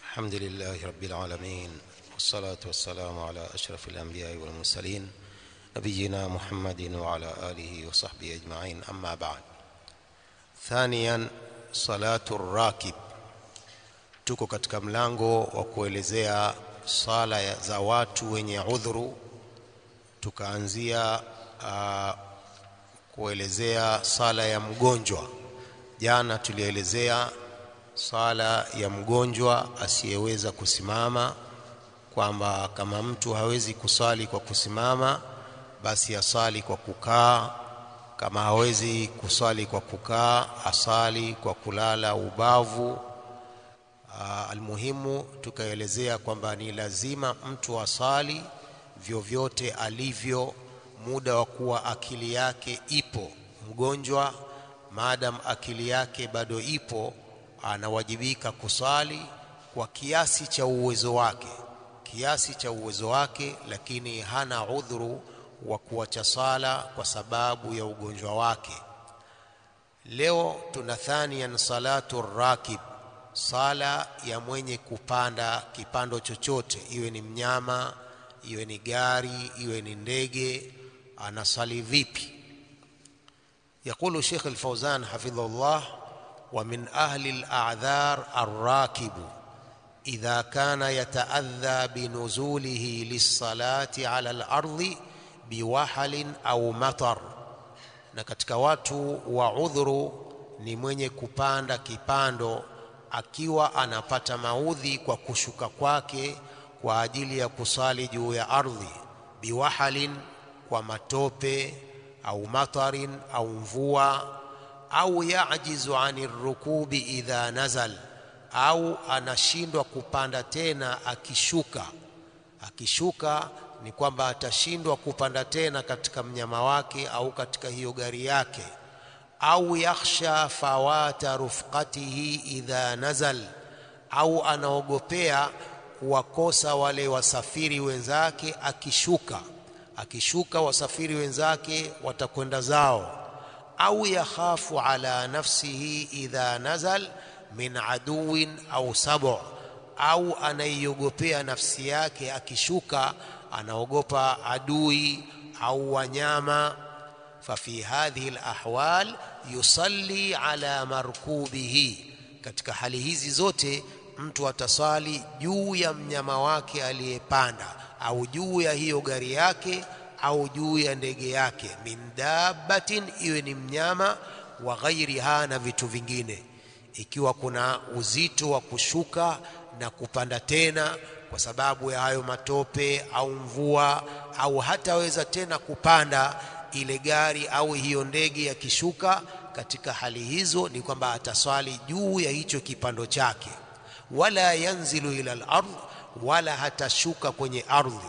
الحمد لله رب العالمين والصلاة والسلام على أشرف الأنبياء والمرسلين نبينا محمد وعلى آله وصحبه أجمعين أما بعد ثانيا صلاة الراكب tuko katika mlango wa kuelezea sala ya- za watu wenye udhuru tukaanzia uh, kuelezea sala ya mgonjwa jana tulielezea sala ya mgonjwa asiyeweza kusimama kwamba kama mtu hawezi kusali kwa kusimama basi asali kwa kukaa kama hawezi kusali kwa kukaa asali kwa kulala ubavu Uh, almuhimu tukaelezea kwamba ni lazima mtu asali vyovyote alivyo muda wa kuwa akili yake ipo mgonjwa maadam akili yake bado ipo anawajibika kusali kwa kiasi cha uwezo wake kiasi cha uwezo wake lakini hana udhuru wa kuacha sala kwa sababu ya ugonjwa wake Leo tuna thaniyan salatu rakib, sala ya mwenye kupanda kipando chochote, iwe ni mnyama, iwe ni gari, iwe ni ndege, anasali vipi? يقول شيخ الفوزان حفظه الله ومن أهل الأعذار الراكب إذا كان يتأذى بنزوله للصلاة على الأرض بوحل أو مطر na katika watu wa udhuru ni mwenye kupanda kipando akiwa anapata maudhi kwa kushuka kwake kwa ajili ya kusali juu ya ardhi biwahalin kwa matope au matarin au mvua au yajizu ani rukubi idha nazal au anashindwa kupanda tena akishuka akishuka ni kwamba atashindwa kupanda tena katika mnyama wake au katika hiyo gari yake au yakhsha fawata rufqatihi idha nazal au anaogopea kuwakosa wale wasafiri wenzake akishuka akishuka wasafiri wenzake watakwenda zao au yakhafu ala nafsihi idha nazal min aduwin au sabu au anaiogopea nafsi yake akishuka anaogopa adui au wanyama fafi hadhihi alahwal yusalli ala markubihi katika hali hizi zote mtu atasali juu ya mnyama wake aliyepanda au juu ya hiyo gari yake au juu ya ndege yake min dabbatin iwe ni mnyama wa ghairiha na vitu vingine ikiwa kuna uzito wa kushuka na kupanda tena kwa sababu ya hayo matope au mvua au hataweza tena kupanda ile gari au hiyo ndege yakishuka katika hali hizo ni kwamba ataswali juu ya hicho kipando chake wala yanzilu ila al-ardh wala hatashuka kwenye ardhi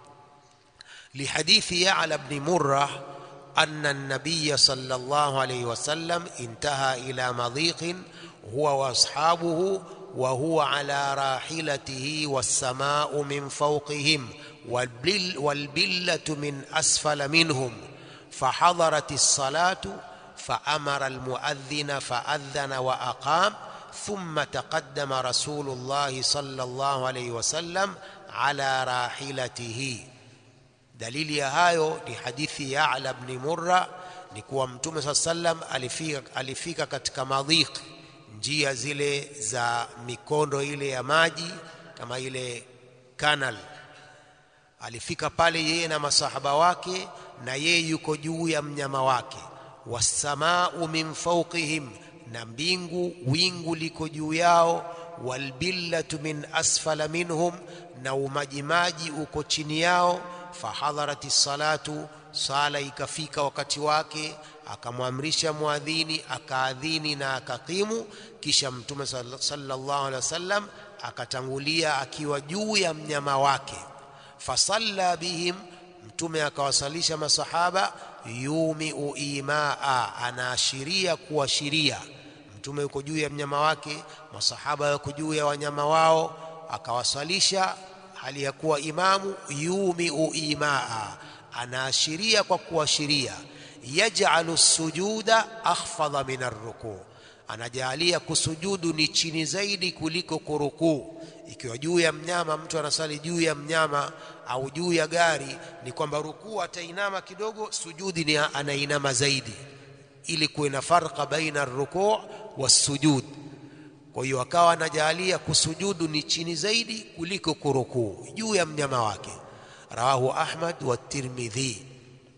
لحديث يعلى بن مرة أن النبي صلى الله عليه وسلم انتهى إلى مضيق هو وأصحابه وهو على راحلته والسماء من فوقهم والبل والبلة من أسفل منهم فحضرت الصلاة فأمر المؤذن فأذن وأقام ثم تقدم رسول الله صلى الله عليه وسلم على راحلته dalili ya hayo ni hadithi ya Ala ibn Murra ni kuwa Mtume saa sallam alifika, alifika katika madhiq njia zile za mikondo ile ya maji kama ile canal alifika pale yeye na masahaba wake na yeye yuko juu ya mnyama wake wassamau min fawqihim na mbingu wingu liko juu yao walbillatu min asfala minhum na umajimaji uko chini yao fahadharati salatu sala ikafika wakati wake akamwamrisha muadhini akaadhini na akakimu kisha mtume sall- sallallahu alaihi wasallam akatangulia akiwa juu ya mnyama wake fasalla bihim mtume akawasalisha masahaba yumiu imaa anaashiria kuashiria mtume yuko juu ya mnyama wake masahaba yuko juu ya wanyama wao akawasalisha hali ya kuwa imamu yumiu imaa anaashiria kwa kuashiria yaj'alu sujuda akhfadha min arruku anajalia kusujudu ni chini zaidi kuliko kurukuu ikiwa juu ya mnyama mtu anasali juu ya mnyama au juu ya gari ni kwamba rukuu atainama kidogo sujudi ni anainama zaidi ili kuwe na farqa baina rukuu wasujud kwa hiyo akawa anajalia kusujudu ni chini zaidi kuliko kurukuu juu ya mnyama wake rawahu ahmad wa tirmidhi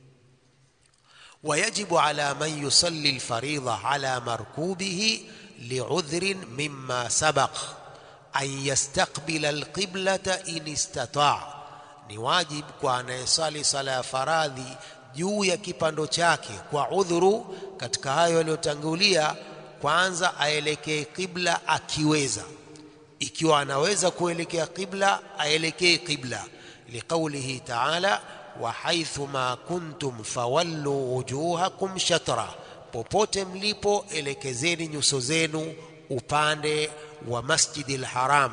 ويجب على من يصلي الفريضة على مركوبه لعذر مما سبق أن يستقبل القبلة إن استطاع ni wajib kwa anayesali sala ya faradhi juu ya kipando chake kwa udhuru katika hayo yaliyotangulia kwanza aelekee qibla akiweza ikiwa anaweza kuelekea qibla aelekee qibla liqaulihi taala wa haithu ma kuntum fawallu wujuhakum shatra popote mlipo elekezeni nyuso zenu upande wa masjidil haram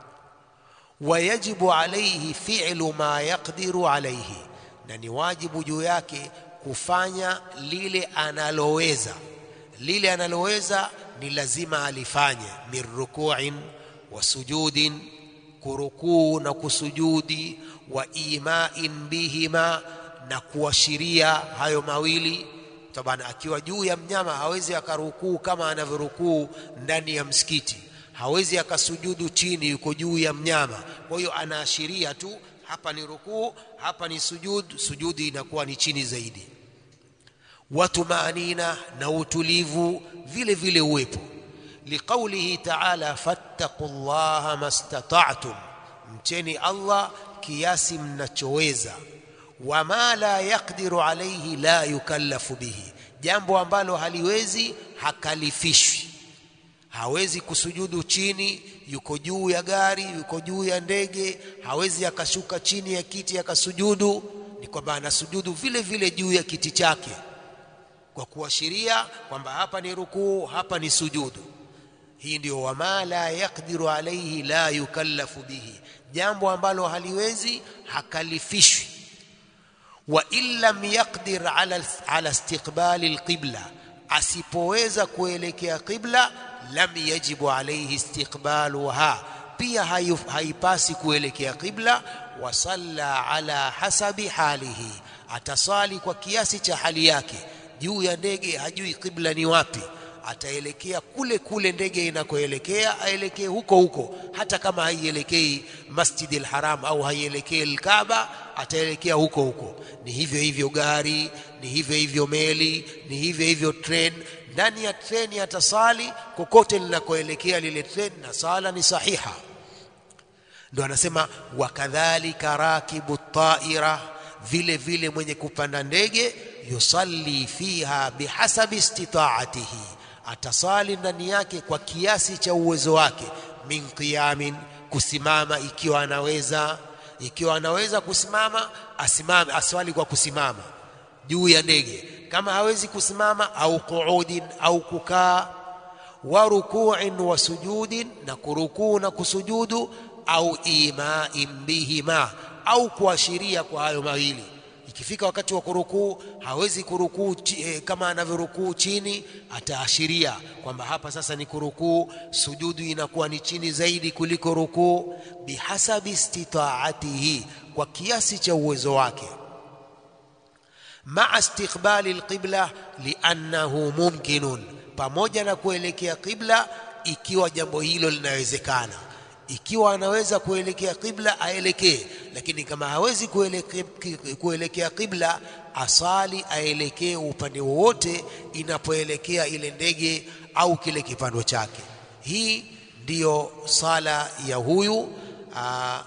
wayajibu alaihi fi'lu ma yaqdiru alaihi na ni wajibu juu yake kufanya lile analoweza lile analoweza ni lazima alifanye min ruku'in wa sujudin kurukuu na kusujudi wa imain bihima na kuashiria hayo mawili tabana akiwa juu ya mnyama hawezi akarukuu kama anavyorukuu ndani ya msikiti hawezi akasujudu chini yuko juu ya mnyama kwa hiyo anaashiria tu hapa ni rukuu hapa ni sujud sujudi inakuwa ni chini zaidi watumaanina na utulivu vile vile uwepo liqaulihi taala fattaqullaha mastata'tum mcheni Allah kiasi mnachoweza wama la yaqdiru alayhi la yukallafu bihi jambo ambalo haliwezi hakalifishwi hawezi kusujudu chini yuko juu ya gari yuko juu ya ndege hawezi akashuka chini ya kiti akasujudu ni kwamba anasujudu vile vile juu ya kiti chake kwa kuashiria kwamba hapa ni rukuu hapa ni sujudu hii ndio wama la yaqdiru alayhi la yukallafu bihi jambo ambalo haliwezi hakalifishwi wa in lam yaqdir ala, ala istiqbali alqibla asipoweza kuelekea qibla lam yajibu alayhi istiqbaluha pia haipasi kuelekea qibla wa salla ala hasabi halihi atasali kwa kiasi cha hali yake juu ya ndege hajui qibla ni wapi ataelekea kule kule ndege inakoelekea aelekee huko huko hata kama haielekei Masjidil Haram au haielekei Al-Kaaba ataelekea huko huko ni hivyo hivyo gari ni hivyo hivyo meli ni hivyo hivyo train ndani ya treni atasali kokote linakoelekea lile treni na sala ni sahiha ndio anasema wakadhalika rakibu taira vile vile mwenye kupanda ndege yusalli fiha bihasabi istitaatihi atasali ndani yake kwa kiasi cha uwezo wake min qiyamin kusimama ikiwa anaweza ikiwa anaweza kusimama asimame aswali kwa kusimama juu ya ndege kama hawezi kusimama au qu'udin au kukaa wa ruku'in wa sujudin na kurukuu na kusujudu au ima'in bihima au kuashiria kwa hayo mawili ikifika wakati wa kurukuu hawezi kurukuu eh, kama anavyorukuu chini ataashiria kwamba hapa sasa ni kurukuu sujudu inakuwa ni chini zaidi kuliko rukuu bihasabi istitaatihi kwa kiasi cha uwezo wake maa istiqbali alqibla liannahu mumkinun pamoja na kuelekea qibla ikiwa jambo hilo linawezekana ikiwa anaweza kuelekea qibla aelekee lakini kama hawezi kuelekea, kuelekea qibla asali aelekee upande wowote inapoelekea ile ndege au kile kipando chake hii ndiyo sala ya huyu aa,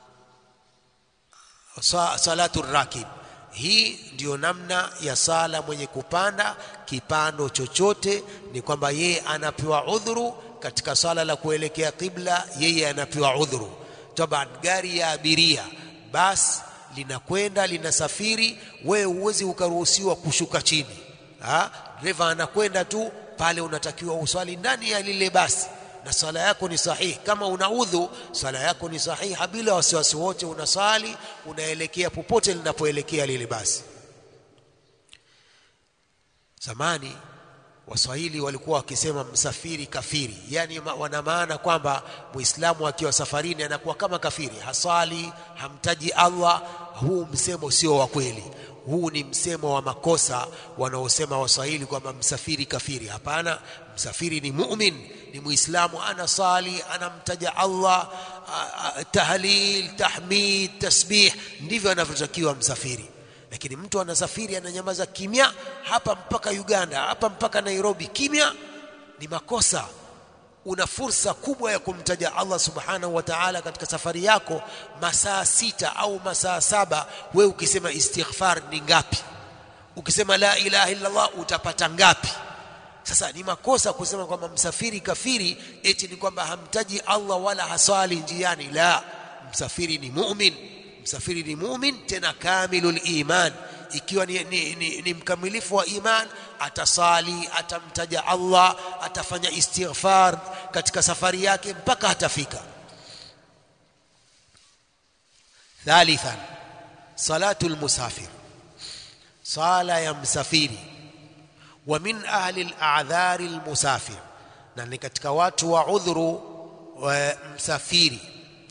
salatu rakib hii ndiyo namna ya sala mwenye kupanda kipando chochote ni kwamba yeye anapewa udhuru katika sala la kuelekea qibla yeye anapewa udhuru taban gari ya abiria basi linakwenda linasafiri wewe huwezi ukaruhusiwa kushuka chini ha dereva anakwenda tu pale unatakiwa uswali ndani ya lile basi na sala yako ni sahihi kama una udhu sala yako ni sahihi bila wasiwasi wote unasali unaelekea popote linapoelekea lile basi zamani waswahili walikuwa wakisema msafiri kafiri yani wana maana kwamba muislamu akiwa safarini anakuwa kama kafiri hasali hamtaji allah huu msemo sio wa kweli huu ni msemo wa makosa wanaosema waswahili kwamba msafiri kafiri hapana msafiri ni mumin ni muislamu anasali anamtaja allah tahlil tahmid tasbih ndivyo anavyotakiwa msafiri lakini mtu anasafiri ananyamaza kimya hapa mpaka Uganda hapa mpaka Nairobi kimya ni makosa una fursa kubwa ya kumtaja Allah subhanahu wa ta'ala katika safari yako masaa sita au masaa saba we ukisema istighfar ni ngapi ukisema la ilaha illa Allah utapata ngapi sasa ni makosa kusema kwamba msafiri kafiri eti ni kwamba hamtaji Allah wala haswali njiani la msafiri ni mu'min msafiri ni mumin tena kamilul iman ikiwa ni, ni, ni, ni mkamilifu wa iman atasali atamtaja Allah atafanya istighfar katika safari yake mpaka atafika thalithan salatu almusafir sala ya msafiri wa min ahli al-a'dhari almusafir na ni katika watu wa udhuru wa msafiri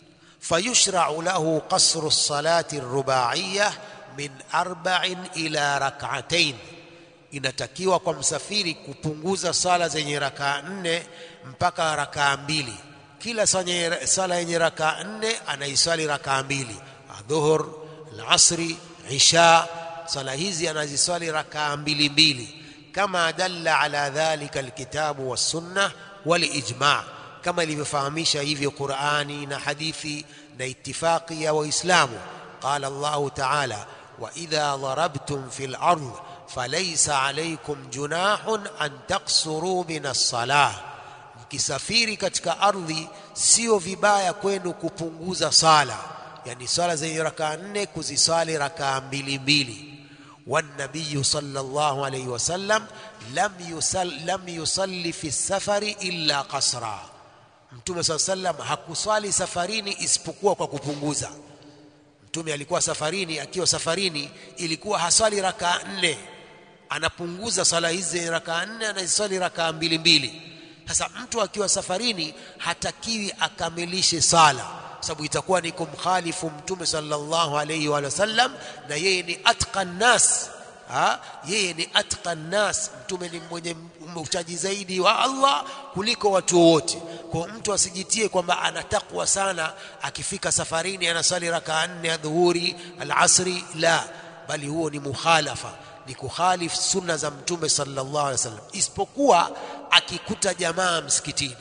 فيشرع له قصر الصلاة الرباعية من أربع إلى ركعتين inatakiwa kwa msafiri kupunguza sala zenye rakaa nne mpaka rakaa mbili kila sala yenye rakaa nne anaiswali rakaa mbili adhuhur alasri isha sala hizi anaziswali rakaa mbili mbili kama dalla ala dhalika alkitabu wassunna walijma' kama ilivyofahamisha hivyo Qur'ani na hadithi na itifaqi ya waislamu qala Allah ta'ala wa idha darabtum fil ard falaysa alaykum junahun an taqsuru min as-salah mkisafiri katika ardhi sio vibaya kwenu kupunguza sala yani sala zenye rakaa nne kuziswali rakaa mbili mbili والنبي صلى الله عليه وسلم لم يصل لم يصلي في السفر إلا قصرا Mtume swalla sallam hakuswali safarini isipokuwa kwa kupunguza. Mtume alikuwa safarini, akiwa safarini ilikuwa haswali rakaa nne, anapunguza swala hizi rakaa nne, anaziswali rakaa mbili mbili. Sasa mtu akiwa safarini hatakiwi akamilishe sala, sababu itakuwa ni kumkhalifu Mtume sallallahu alayhi wa sallam, na yeye ni atqan nas ha? yeye ni atqan nas mtume ni mwenye uchaji zaidi wa Allah kuliko watu wote kwa mtu asijitie kwamba ana takwa sana akifika safarini anasali rakaa nne ya dhuhuri alasri la bali huo ni mukhalafa ni kukhalifu sunna za mtume sallallahu alaihi wasallam isipokuwa akikuta jamaa msikitini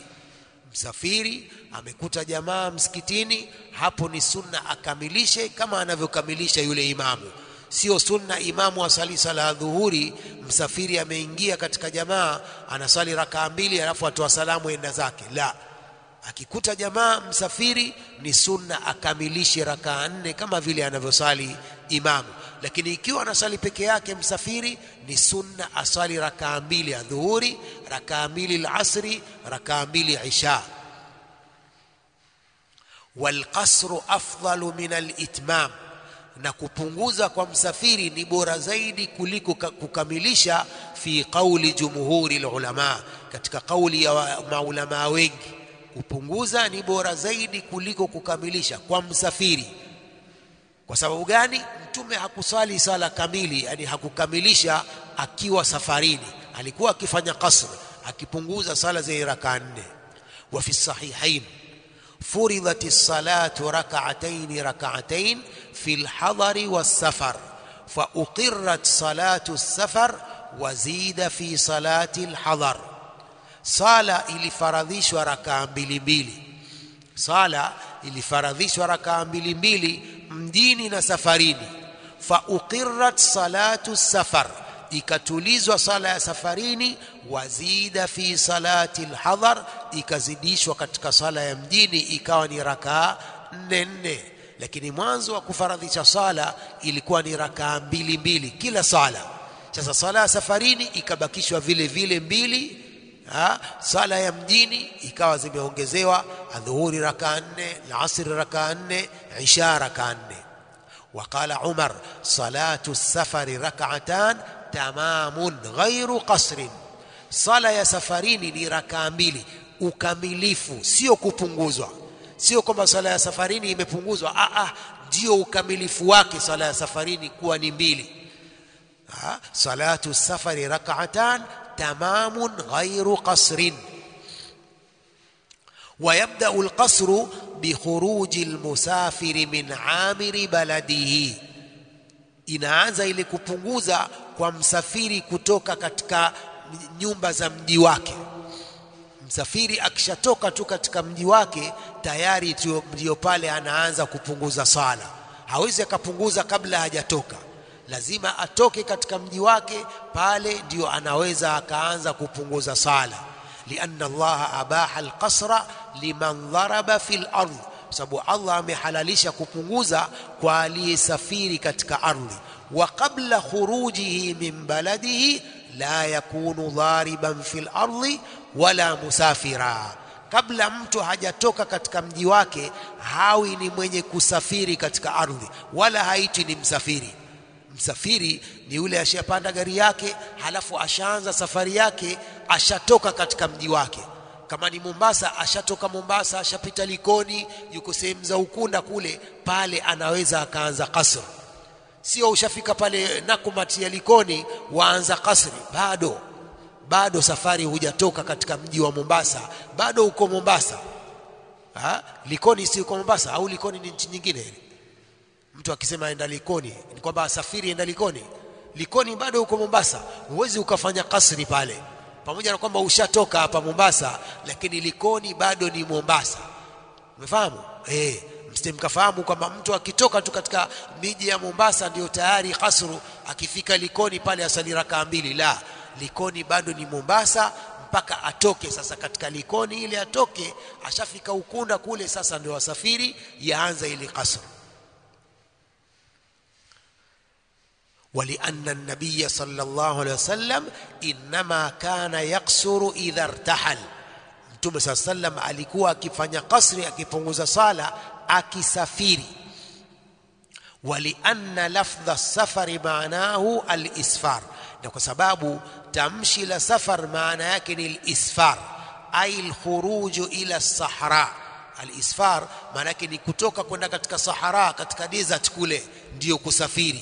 msafiri amekuta jamaa msikitini hapo ni sunna akamilishe kama anavyokamilisha yule imamu sio sunna imamu asali sala ya dhuhuri msafiri ameingia katika jamaa anasali rakaa mbili alafu atoa salamu enda zake la akikuta jamaa msafiri ni sunna akamilishe rakaa nne kama vile anavyosali imamu lakini ikiwa anasali peke yake msafiri ni sunna asali rakaa mbili ya dhuhuri rakaa mbili alasri rakaa mbili isha walqasru afdalu min alitmam na kupunguza kwa msafiri ni bora zaidi kuliko kukamilisha fi qauli jumhuri ulama katika kauli ya maulama wengi kupunguza ni bora zaidi kuliko kukamilisha kwa msafiri kwa sababu gani mtume hakusali sala kamili yani hakukamilisha akiwa safarini alikuwa akifanya qasr akipunguza sala zenye rakaa nne wa fi sahihain فرضت الصلاة ركعتين ركعتين في الحضر والسفر فأقرت صلاة السفر وزيد في صلاة الحضر صلاة ilifaradhishwa rakaa mbili mbili sala ilifaradhishwa rakaa mbili mbili mjini na safarini fauqirat salatu safar ikatulizwa sala ya safarini wazida fi salati alhadar ikazidishwa katika sala ya mjini ikawa ni rakaa nne nne lakini mwanzo wa kufaradhisha sala ilikuwa ni rakaa mbili mbili kila sala sasa sala ya safarini ikabakishwa vile vile mbili ha? sala ya mjini ikawa zimeongezewa adhuhuri rakaa nne alasri rakaa nne isha rakaa nne وقال عمر صلاة السفر ركعتان تمام غير قصر sala ya safarini ni rakaa mbili ukamilifu sio kupunguzwa sio kwamba sala ya safarini imepunguzwa ah ah ndio ukamilifu wake sala ya safarini kuwa ni mbili ha? salatu safari rak'atan tamamun ghairu qasrin ويبدأ القصر بخروج المسافر من عامر بلده inaanza ile kupunguza kwa msafiri kutoka katika nyumba za mji wake msafiri akishatoka tu katika mji wake tayari ndio pale anaanza kupunguza sala hawezi akapunguza kabla hajatoka lazima atoke katika mji wake pale ndio anaweza akaanza kupunguza sala lianna allaha abaha alqasra liman dharaba fil ardh sababu Allah amehalalisha kupunguza kwa aliyesafiri katika ardhi wa qabla khurujihi min baladihi la yakunu dhariban fil ardhi wala musafira kabla mtu hajatoka katika mji wake hawi ni mwenye kusafiri katika ardhi wala haitwi ni msafiri msafiri ni yule ashapanda gari yake halafu ashaanza safari yake ashatoka katika mji wake kama ni Mombasa ashatoka Mombasa ashapita Likoni yuko sehemu za Ukunda kule pale anaweza akaanza kasr sio ushafika pale Nakumatt ya Likoni waanza kasri bado bado safari hujatoka katika mji wa Mombasa bado uko Mombasa ha? Likoni si uko Mombasa au Likoni ni nchi nyingine ile mtu akisema aenda Likoni ni kwamba asafiri enda Likoni Likoni bado uko Mombasa huwezi ukafanya kasri pale pamoja na kwamba ushatoka hapa Mombasa lakini Likoni bado ni Mombasa umefahamu eh msije mkafahamu kwamba mtu akitoka tu katika miji ya Mombasa ndio tayari kasru akifika Likoni pale asali rakaa mbili la Likoni bado ni Mombasa mpaka atoke sasa katika Likoni ile atoke ashafika Ukunda kule sasa ndio wasafiri yaanza ile kasru ولأن النبي صلى الله عليه وسلم إنما كان يقصر إذا ارتحل Mtume صلى الله عليه وسلم alikuwa akifanya kasri akipunguza sala akisafiri ولأن لفظ السفر معناه الإسفار na kwa sababu tamshi la safar maana yake ni al-isfar ay al-khuruj ila as-sahra al-isfar maana yake ni kutoka kwenda katika sahara katika desert kule ndiyo kusafiri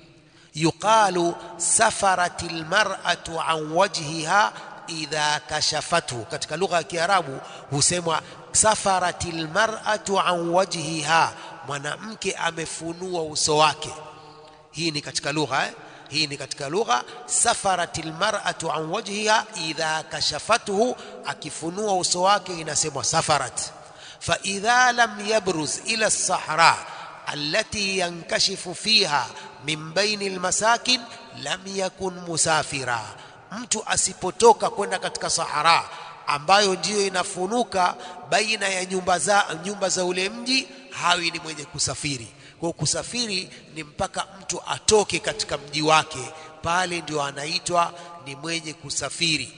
yuqalu safaratil mar'atu an wajhiha idha kashafathu katika lugha ya kiarabu husemwa safaratil mar'atu an wajhiha mwanamke amefunua uso wake hii ni katika lugha eh? hii ni katika lugha safaratil mar'atu an wajhiha idha kashafathu akifunua uso wake inasemwa safarat fa idha lam yabruz ila as-sahra allati yankashifu fiha min baini almasakin lam yakun musafira mtu asipotoka kwenda katika sahara ambayo ndiyo inafunuka baina ya nyumba za nyumba za ule mji hawi ni mwenye kusafiri kwa kusafiri ni mpaka mtu atoke katika mji wake pale ndio anaitwa ni mwenye kusafiri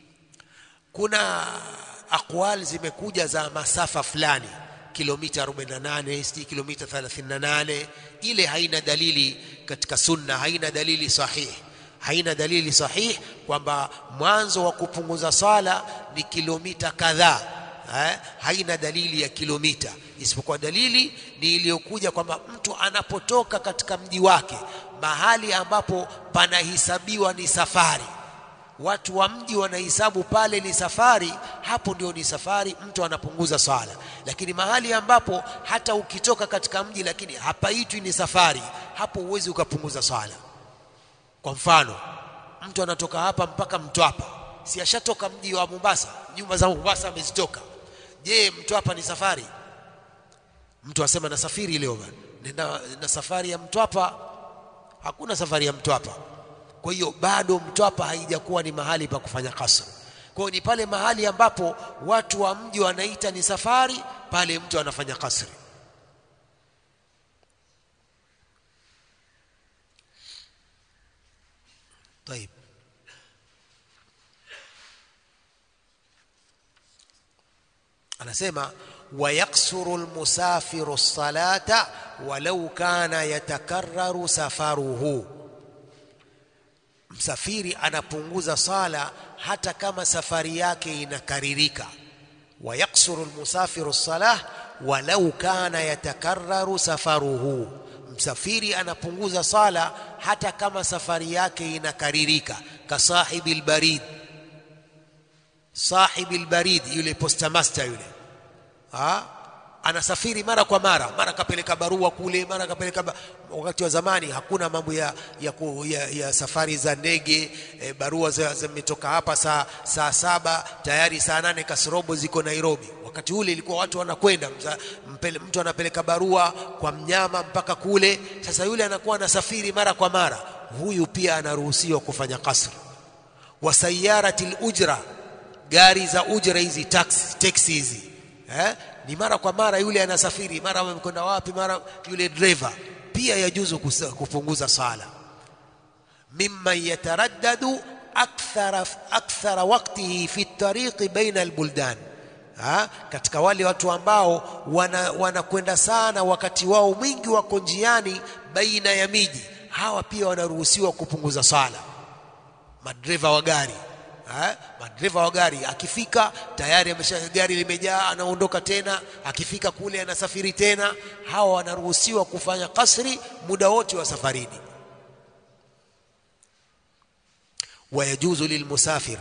kuna akwal zimekuja za masafa fulani kilomita 48 si kilomita 38 ile haina dalili katika sunna haina dalili sahihi haina dalili sahihi kwamba mwanzo wa kupunguza sala ni kilomita kadhaa eh, haina dalili ya kilomita isipokuwa dalili ni iliyokuja kwamba mtu anapotoka katika mji wake mahali ambapo panahesabiwa ni safari watu wa mji wanahesabu pale ni safari hapo ndio ni safari mtu anapunguza swala lakini mahali ambapo hata ukitoka katika mji lakini hapaitwi ni safari hapo huwezi ukapunguza swala kwa mfano mtu anatoka hapa mpaka Mtwapa si ashatoka mji wa Mombasa nyumba za Mombasa amezitoka je Mtwapa ni safari mtu asema nasafiri leo bwana nenda na safari ya Mtwapa hakuna safari ya Mtwapa kwa hiyo bado Mtwapa haijakuwa ni mahali pa kufanya kasra kwa hiyo ni pale mahali ambapo watu wa mji wanaita ni safari pale mtu anafanya kasri طيب anasema wayaksuru almusafiru salata walau kana yatakarraru safaruhu msafiri anapunguza sala hata kama safari yake inakaririka wayaksuru almusafiru salah walau kana yatakarraru safaruhu msafiri anapunguza sala hata kama safari yake inakaririka kasahibi albarid sahibi albarid yule postmaster yule ha? anasafiri mara kwa mara mara kapeleka barua kule mara kapeleka ba... wakati wa zamani hakuna mambo ya, ya, ku, ya, ya safari za ndege e, barua zimetoka hapa saa, saa saba tayari saa nane kasorobo ziko Nairobi wakati ule ilikuwa watu wanakwenda mtu anapeleka barua kwa mnyama mpaka kule sasa yule anakuwa anasafiri mara kwa mara huyu pia anaruhusiwa kufanya kasri wa sayarati ujra gari za ujra hizi taxi taxi hizi eh? ni mara kwa mara yule anasafiri mara amekwenda wapi mara yule driver pia yajuzu kupunguza sala mimman yataraddadu akthara akthara waqtihi fi tariqi baina albuldan ha? katika wale watu ambao wanakwenda wana sana wakati wao mwingi wako njiani baina ya miji hawa pia wanaruhusiwa kupunguza sala madreva wa gari Ha? madereva wa gari akifika tayari amesha gari limejaa anaondoka tena akifika kule anasafiri tena hawa wanaruhusiwa kufanya kasri muda wote wa safarini wayajuzu lilmusafir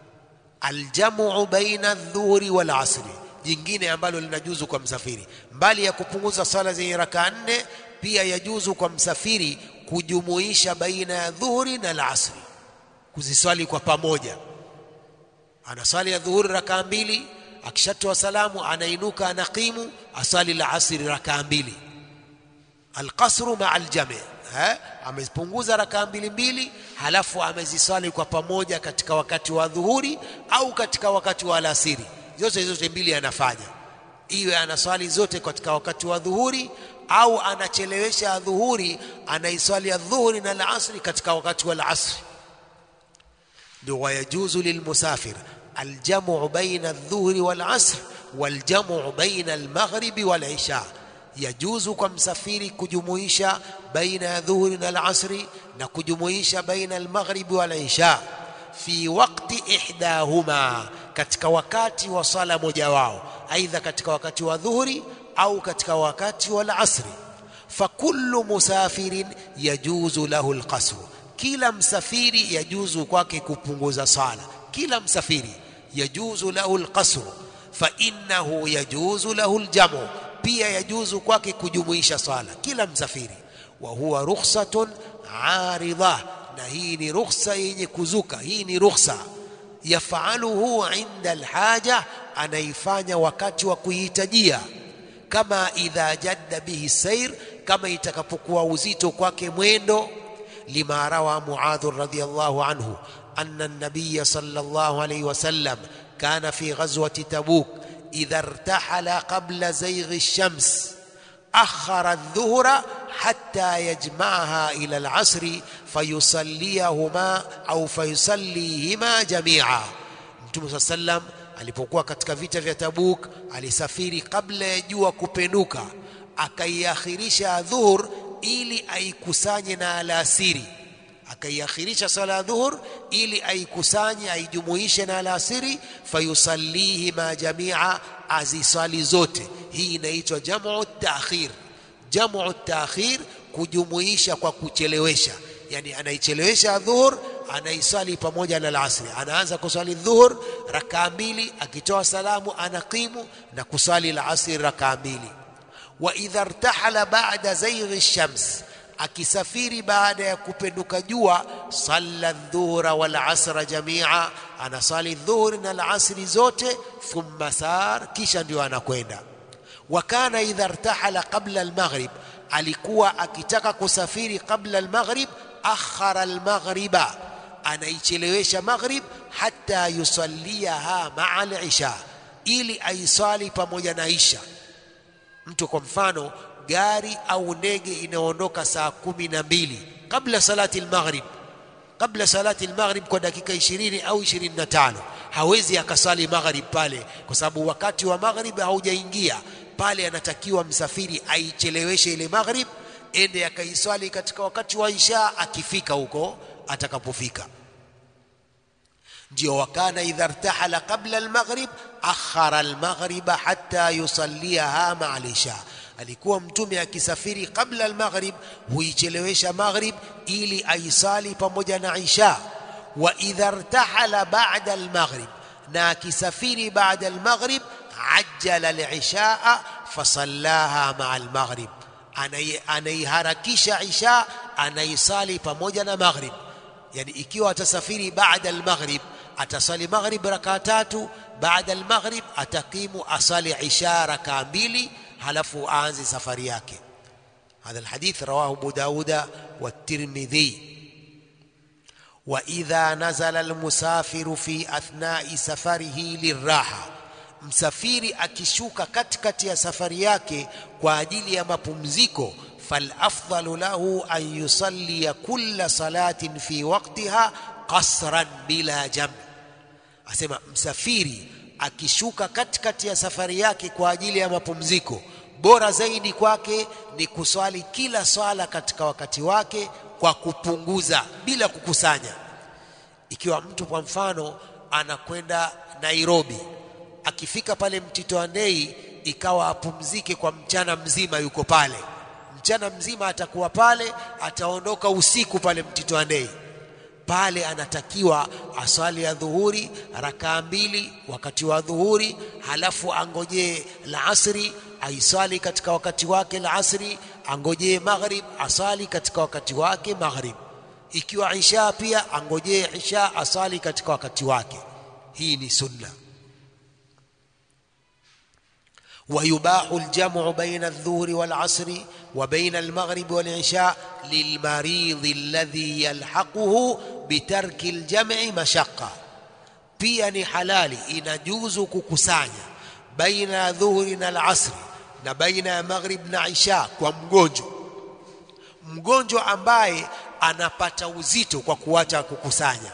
aljamu baina adh-dhuhri wal asri jingine ambalo linajuzu kwa msafiri mbali ya kupunguza sala zenye rakaa nne pia yajuzu kwa msafiri kujumuisha baina ya dhuhuri na al-asri kuziswali kwa pamoja anaswali ya dhuhuri rakaa mbili akishatoa salamu anainuka anaqimu aswali la asri rakaa mbili alqasru maa aljami eh amepunguza rakaa mbili mbili halafu ameziswali kwa pamoja katika wakati wa dhuhuri au katika wakati wa alasiri zote zote mbili anafanya iwe anaswali zote katika wakati wa dhuhuri au anachelewesha dhuhuri anaiswali ya dhuhuri na alasri katika wakati wa alasri ndio wayajuzu lilmusafir aljamu baina adh-dhuhri wal asr waljamu baina al-maghribi wal isha yajuzu kwa msafiri kujumuisha baina ya dhuhuri na al-asri na kujumuisha baina al-maghribi wal isha fi waqti ihdahuma katika wakati wa sala moja wao aidha katika wakati wa dhuhuri au katika wakati wa al-asri fakullu musafirin yajuzu lahu al-qasr kila msafiri yajuzu kwake kupunguza sala kila msafiri yajuzu lahu alqasr fa innahu yajuzu lahu aljamu pia yajuzu kwake kujumuisha sala kila msafiri wa huwa rukhsatun aridha na hii ni rukhsa yenye kuzuka hii ni rukhsa yafaluhu inda alhaja anaifanya wakati wa kuhitajia kama idha jadda bihi sair kama itakapokuwa uzito kwake mwendo لما روى معاذ رضي الله عنه أن النبي صلى الله عليه وسلم كان في غزوة تبوك إذا ارتحل قبل زيغ الشمس أخر الظهر حتى يجمعها إلى العصر فيصليهما أو فيصليهما جميعا Mtume صلى الله عليه وسلم alipokuwa katika vita vya Tabuk alisafiri kabla ya jua kupenuka akaiakhirisha dhuhur ili aikusanye na alasiri akaiakhirisha sala ya dhuhur ili aikusanye aijumuishe na alasiri fayusallihi ma jamia azisali zote hii inaitwa jamu taakhir jamu taakhir kujumuisha kwa kuchelewesha yani anaichelewesha dhuhur anaisali pamoja na alasri anaanza kusali dhuhur rakaa mbili akitoa salamu anaqimu na kusali alasri rakaa mbili wa idha irtahala ba'da zayghi shams akisafiri baada ya kupenduka jua salla dhuhra wal asra jamia anasali dhuhri na alasri zote thumma sar kisha ndio anakwenda wa kana idha irtahala qabla almaghrib alikuwa akitaka kusafiri qabla almaghrib akhara almaghriba anaichelewesha maghrib hatta yusalliha ma'a alisha ili aisali pamoja na isha mtu kwa mfano gari au ndege inaondoka saa kumi na mbili kabla salati almaghrib kabla salati almaghrib kwa dakika 20 au 25 hawezi akasali maghrib pale kwa sababu wakati wa maghrib haujaingia pale anatakiwa msafiri aicheleweshe ile maghrib ende akaiswali katika wakati wa isha akifika huko atakapofika ndio wakana idha irtahala qabla almaghrib akhara almaghriba hatta yusalliha ma'a alisha alikuwa mtume akisafiri kabla almaghrib huichelewesha maghrib ili aisali pamoja na isha wa idha irtahala ba'da almaghrib na akisafiri baada almaghrib ajjala alishaa fasallaha ma'a almaghrib anaiharakisha isha anaisali pamoja na maghrib yani ikiwa atasafiri baada almaghrib atasali maghrib rakaa tatu baada almaghrib atakimu asali isha rakaa mbili halafu aanze safari yake هذا الحديث رواه أبو داود والترمذي وإذا نزل المسافر في أثناء سفره للراحة msafiri akishuka katikati ya safari yake kwa ajili ya mapumziko falafdalu lahu an yusalliya kulla salatin fi waqtiha qasran bila jam asema msafiri akishuka katikati ya safari yake kwa ajili ya mapumziko bora zaidi kwake ni kuswali kila swala katika wakati wake kwa kupunguza bila kukusanya ikiwa mtu kwa mfano anakwenda Nairobi akifika pale Mtito Andei ikawa apumzike kwa mchana mzima yuko pale mchana mzima atakuwa pale ataondoka usiku pale Mtito Andei pale anatakiwa aswali ya dhuhuri rakaa mbili wakati wa dhuhuri halafu angojee la asri aiswali katika wakati wake la asri angojee maghrib asali katika wakati wake maghrib ikiwa isha pia angojee isha asali katika wakati wake hii ni sunna ويباح الجمع بين الظهر والعصر وبين المغرب والعشاء للمريض الذي يلحقه بترك الجمع مشقة pia ni halali inajuzu kukusanya baina ya dhuhuri na alasri na baina ya maghrib na isha kwa mgonjwa mgonjwa ambaye anapata uzito kwa kuacha kukusanya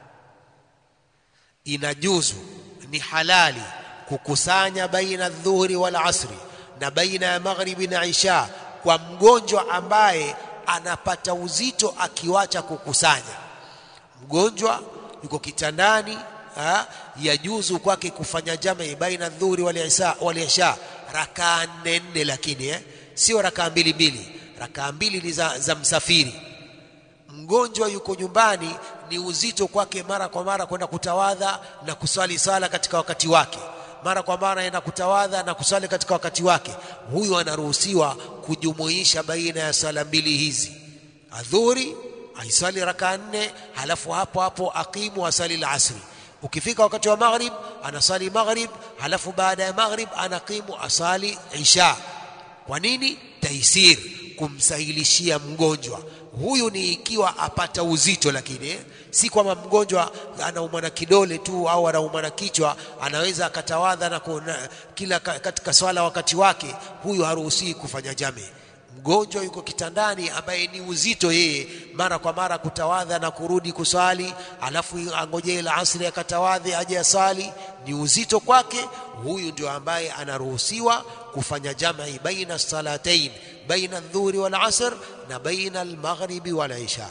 inajuzu ni halali kukusanya baina dhuhuri wal asri na baina ya maghribi na isha kwa mgonjwa ambaye anapata uzito akiwacha kukusanya mgonjwa yuko kitandani ha, yajuzu kwake kufanya jamii baina dhuhuri wal isha wal isha rakaa nne nne lakini eh, sio rakaa mbili mbili rakaa mbili ni za, za msafiri mgonjwa yuko nyumbani ni uzito kwake mara kwa mara kwenda kutawadha na kuswali sala katika wakati wake mara kwa mara anaenda kutawadha na kusali katika wakati wake huyu anaruhusiwa kujumuisha baina ya sala mbili hizi adhuri aisali raka nne halafu hapo hapo aqimu asali al-asri ukifika wakati wa maghrib anasali maghrib halafu baada ya maghrib anaqimu asali isha kwa nini taisir kumsahilishia mgonjwa huyu ni ikiwa apata uzito lakini eh? si kwamba mgonjwa anaumwa na kidole tu au anaumwa na kichwa anaweza akatawadha na kuna, kila katika swala wakati wake huyu haruhusiwi kufanya jame mgonjwa yuko kitandani ambaye ni uzito yeye mara kwa mara kutawadha na kurudi kuswali alafu angojee la asri akatawadhe aje asali ni uzito kwake huyu ndio ambaye anaruhusiwa kufanya jam'i baina salatain baina adh-dhuhri wal asr na baina al-maghribi wal isha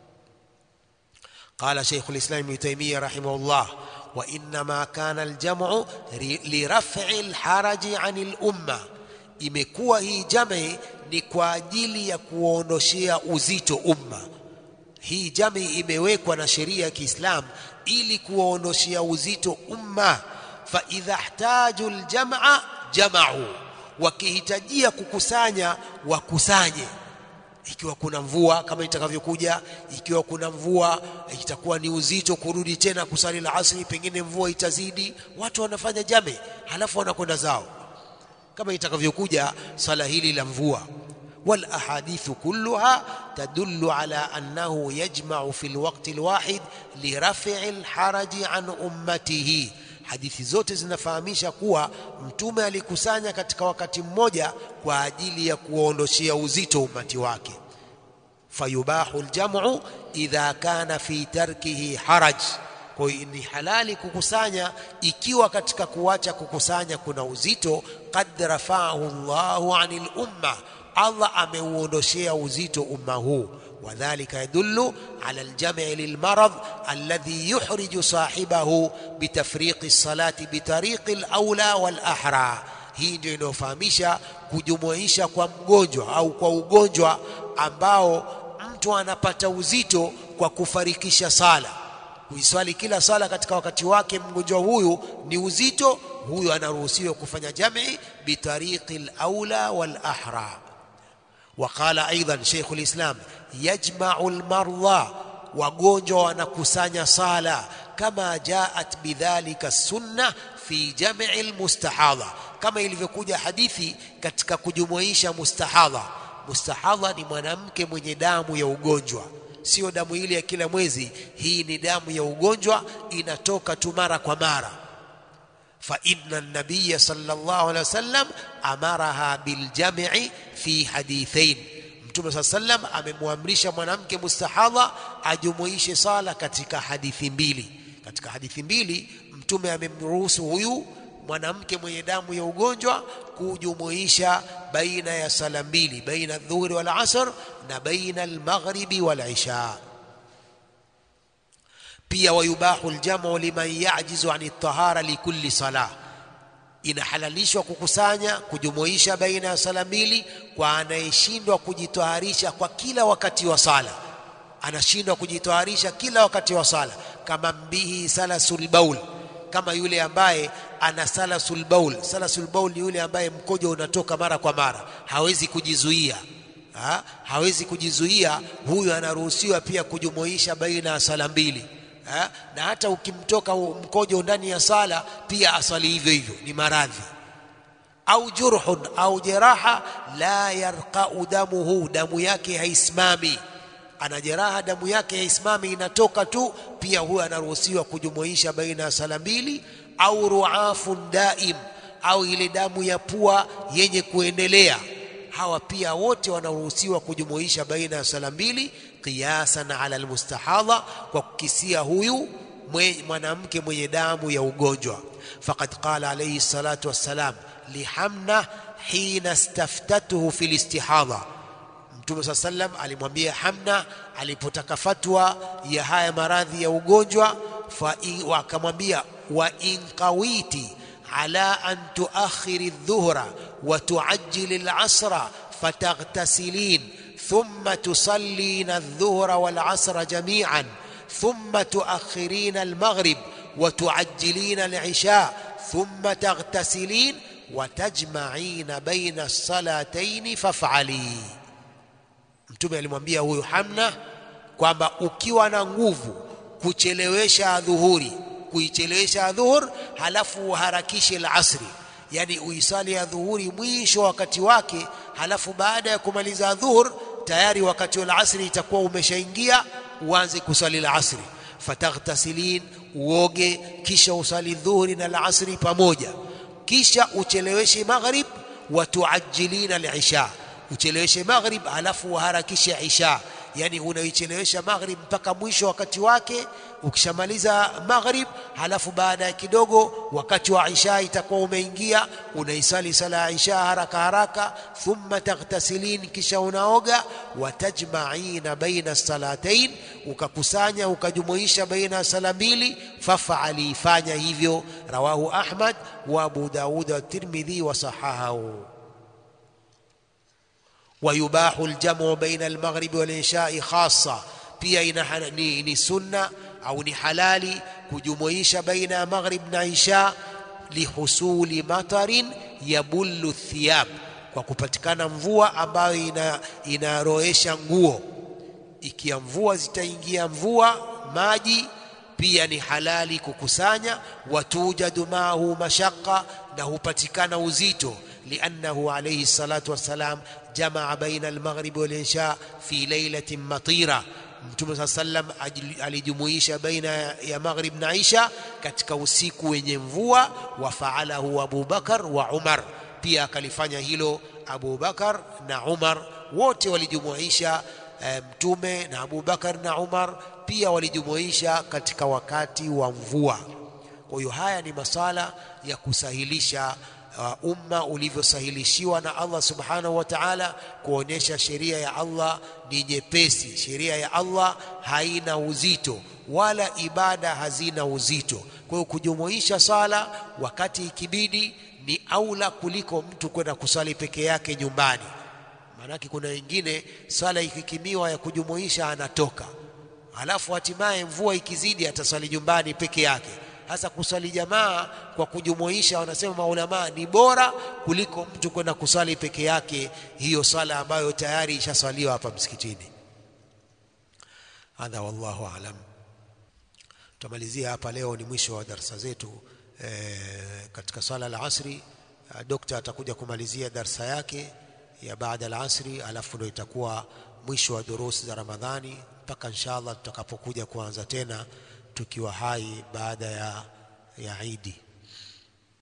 قال شيخ الإسلام ابن تيمية رحمه الله وإنما كان الجمع لرفع الحرج عن الأمة imekuwa hii jami ni kwa ajili ya kuondoshea uzito umma hii jami imewekwa na sheria ya Kiislamu ili kuondoshea uzito umma fa idha ihtaju aljamaa jamau wakihitajia kukusanya wakusanye ikiwa kuna mvua kama itakavyokuja ikiwa kuna mvua itakuwa ni uzito kurudi tena kusali la asri pengine mvua itazidi watu wanafanya jame halafu wanakwenda zao kama itakavyokuja swala hili la mvua والاحاديث كلها تدل على انه يجمع في الوقت الواحد لرفع الحرج عن امته hadithi zote zinafahamisha kuwa mtume alikusanya katika wakati mmoja kwa ajili ya kuondoshia uzito umati wake fayubahu aljamu idha kana fi tarkihi haraj kwa hiyo ni halali kukusanya ikiwa katika kuacha kukusanya kuna uzito qad rafa'ahu Allahu 'anil umma Allah ameuondoshea uzito umma huu وذلك يدل على الجمع للمرض الذي يحرج صاحبه بتفريق الصلاة بطريق الأولى والأحرى hii ndio inayofahamisha kujumuisha kwa mgonjwa au kwa ugonjwa ambao mtu anapata uzito kwa kufarikisha sala kuiswali kila sala katika wakati wake mgonjwa huyu ni uzito huyu anaruhusiwa kufanya jami bitariqi al-aula wal-ahra وقال ايضا شيخ الاسلام يجمع المرضى wagonjwa wanakusanya sala kama jaat bidhalika sunna fi jam'i almustahadha kama ilivyokuja hadithi katika kujumuisha mustahadha mustahadha ni mwanamke mwenye damu ya ugonjwa sio damu ile ya kila mwezi hii ni damu ya ugonjwa inatoka tu mara kwa mara fa inna an-nabiy sallallahu alaihi wasallam amaraha bil jam'i fi hadithain mtume saa sallam amemwamrisha mwanamke mustahadha ajumuishe sala katika hadithi mbili katika hadithi mbili mtume amemruhusu huyu mwanamke mwenye damu ya ugonjwa kujumuisha baina ya sala mbili baina dhuhuri wal asr na baina almaghribi wal isha pia wayubahu aljamu liman yajizu an at-tahara likulli salah inahalalishwa kukusanya kujumuisha baina ya sala mbili kwa anayeshindwa kujitoharisha kwa kila wakati wa sala anashindwa kujitoharisha kila wakati wa sala kama mbihi salasul baul kama yule ambaye ana salasul baul salasul baul ni yule ambaye mkojo unatoka mara kwa mara hawezi kujizuia ha? hawezi kujizuia huyu anaruhusiwa pia kujumuisha baina ya sala mbili ha? na hata ukimtoka mkojo ndani ya sala pia asali hivyo hivyo ni maradhi au jurhun au jeraha la yarqau damuhu damu yake haisimami ana jeraha damu yake haisimami inatoka tu pia huyo anaruhusiwa kujumuisha baina ya sala mbili au ruafun daim au ile damu ya pua yenye kuendelea hawa pia wote wanaruhusiwa kujumuisha baina ya sala mbili qiyasan ala almustahadha kwa kukisia huyu mwanamke mwenye damu ya ugonjwa faqad qala alayhi salatu wassalam lihamna hina staftatuhu fil istihadha Mtume saa sallam alimwambia Hamna alipotaka fatwa ya haya maradhi ya ugonjwa akamwambia wa in qawiti ala an tuakhiri dhuhra wa tuajjili al-asra fataghtasilin thumma tusallina adh-dhuhra wal-asra jami'an thumma tuakhirina al-maghrib wa tuajjilina al-isha thumma taghtasilin wa tajma'ina bayna as-salatayn faf'ali Mtume alimwambia huyu Hamna kwamba ukiwa na nguvu kuchelewesha dhuhuri, kuichelewesha dhuhur, halafu uharakishe al-asri, yani uisali ya dhuhuri mwisho wakati wake, halafu baada ya kumaliza dhuhur tayari wakati wa asri itakuwa umeshaingia, uanze kusali al-asri. Fataghtasilin, uoge, kisha usali dhuhuri na al-asri pamoja, kisha ucheleweshe maghrib, wa tuajjilina al-isha ucheleweshe maghrib halafu uharakishe isha yani unaichelewesha maghrib mpaka mwisho wakati wake ukishamaliza maghrib halafu baada ya kidogo wakati wa isha itakuwa umeingia unaisali sala ya isha haraka haraka thumma taghtasilin kisha unaoga watajma'ina baina salatain ukakusanya ukajumuisha baina sala mbili fafali fanya hivyo rawahu ahmad wa abu daud wa tirmidhi wa sahahahu ويباح الجمع بين المغرب والعشاء خاصة pia ina ni, ni sunna au ni halali kujumuisha baina ya maghrib na isha lihusuli matarin yabullu thiyab kwa kupatikana mvua ambayo ina inaroesha nguo ikiwa mvua zitaingia mvua maji pia ni halali kukusanya watujadu maahu mashaqqa na hupatikana uzito لأنه عليه الصلاة والسلام جمع بين المغرب والعشاء في ليلة مطيرة Mtume saa sallam alijumuisha baina ya maghrib na isha katika usiku wenye mvua, wa faalahu Abu Bakar wa Umar, pia akalifanya hilo Abu Bakar na Umar, wote walijumuisha e, Mtume na Abu Bakar na Umar pia walijumuisha katika wakati wa mvua. Kwa hiyo haya ni masala ya kusahilisha uh, umma ulivyosahilishiwa na Allah subhanahu wa ta'ala, kuonyesha sheria ya Allah ni nyepesi, sheria ya Allah haina uzito wala ibada hazina uzito. Kwa hiyo kujumuisha sala wakati ikibidi ni aula kuliko mtu kwenda kusali peke yake nyumbani. Maanake kuna wengine sala ikikimiwa ya kujumuisha anatoka, halafu hatimaye mvua ikizidi atasali nyumbani peke yake. Hasa kusali jamaa kwa kujumuisha, wanasema maulamaa ni bora kuliko mtu kwenda kusali peke yake, hiyo sala ambayo tayari ishaswaliwa hapa msikitini. Hadha wallahu alam. Tutamalizia hapa leo, ni mwisho wa darsa zetu e, katika swala la asri. Dokta atakuja kumalizia darsa yake ya baada al-asri, alafu ndio itakuwa mwisho wa durusi za Ramadhani mpaka inshallah tutakapokuja kuanza tena tukiwa hai baada ya, ya Idi.